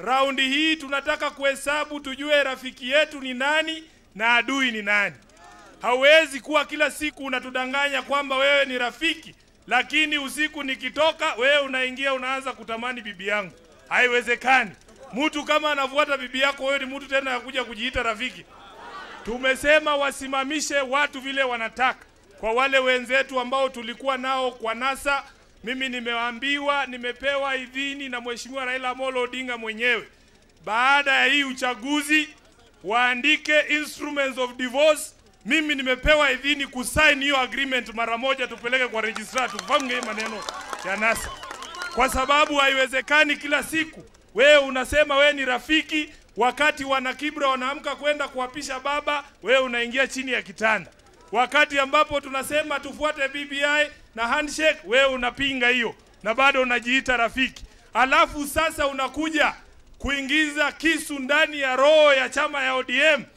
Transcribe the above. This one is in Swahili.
Raundi hii tunataka kuhesabu tujue rafiki yetu ni nani na adui ni nani. Hauwezi kuwa kila siku unatudanganya kwamba wewe ni rafiki, lakini usiku nikitoka, wewe unaingia unaanza kutamani bibi yangu. Haiwezekani. Mtu kama anafuata bibi yako, wewe ni mtu tena ya kuja kujiita rafiki? Tumesema wasimamishe watu vile wanataka. Kwa wale wenzetu ambao tulikuwa nao kwa NASA, mimi nimeambiwa, nimepewa idhini na Mheshimiwa Raila Amolo Odinga mwenyewe, baada ya hii uchaguzi waandike instruments of divorce. Mimi nimepewa idhini kusign hiyo agreement mara moja, tupeleke kwa registrar tufunge hii maneno ya NASA, kwa sababu haiwezekani kila siku wewe unasema wewe ni rafiki, wakati wana Kibra wanaamka kwenda kuapisha baba, wewe unaingia chini ya kitanda. Wakati ambapo tunasema tufuate BBI na handshake, wewe unapinga hiyo na bado unajiita rafiki. Alafu sasa unakuja kuingiza kisu ndani ya roho ya chama ya ODM